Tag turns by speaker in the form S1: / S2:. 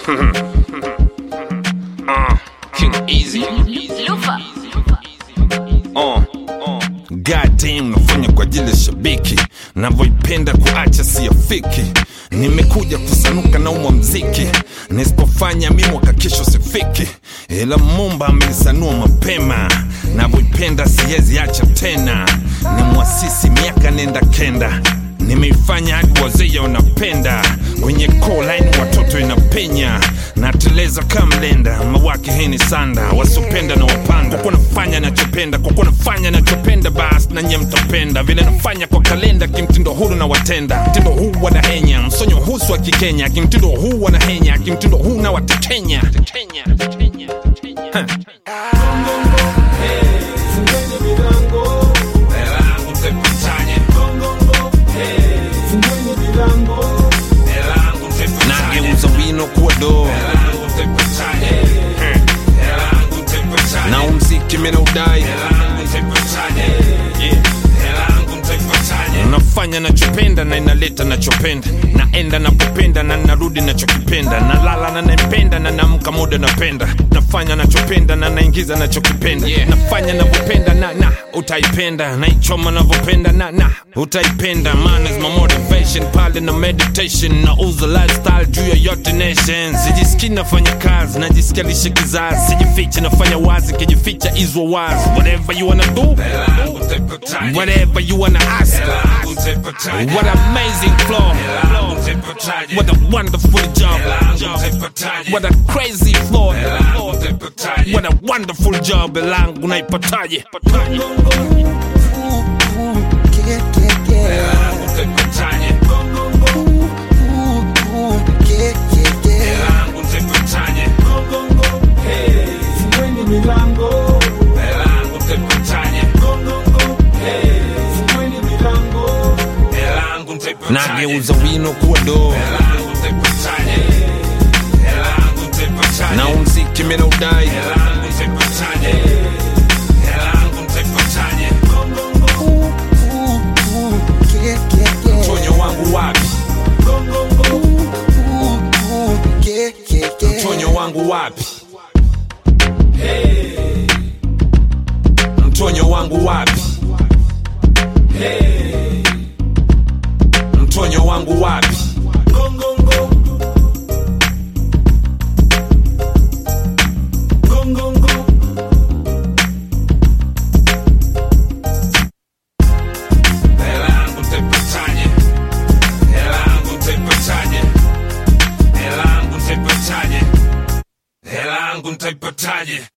S1: uh, King Easy.
S2: Lufa.
S1: Uh, uh. Goddamn, nafanya kwa ajili ya shabiki navyoipenda kuacha siyafiki nimekuja kusanuka na umwa mziki nisipofanya mi mwaka kesho sifiki ila mumba amenisanua mapema navyoipenda siwezi acha tena ni mwasisi miaka nenda kenda nimeifanya hadi wazee wanapenda kwenye line watoto inapenya nateleza kamlenda mawake heni sanda wasopenda na wapanga kwa nafanya nachopenda kwa kuwa nafanya nachopenda bas na nye mtapenda vile nafanya kwa kalenda kimtindo huru na watenda mtindo huu wanahenya msonyo husu wa kikenya kimtindo huu wanahenya kimtindo huu na watekenya Huh. nageuza wino kuwa doo na umziki mina udai nafanya nachopenda na inaleta nachopenda naenda napopenda na narudi nachokipenda nalala na naipenda na namka muda napenda nafanya nachopenda na naingiza nachokipenda nafanya navyopenda na na utaipenda naichoma navyopenda na na utaipenda man is my motivation pale na meditation na uza lifestyle juu ya yote nation sijisikii nafanya kazi najisikia lishe kizazi sijifiche nafanya wazi kijificha izwa wazi whatever you wanna do whatever you wanna ask what amazing flow what a wonderful job what a crazy flow what a wonderful job langu naipataje nageuza wino kuwa doo na umziki mina udai mtonyo wangu wapi mtonyo wangu wapi mtonyo wangu wapi mtonyo wangu wapi
S3: Hela yangu ntaipataje?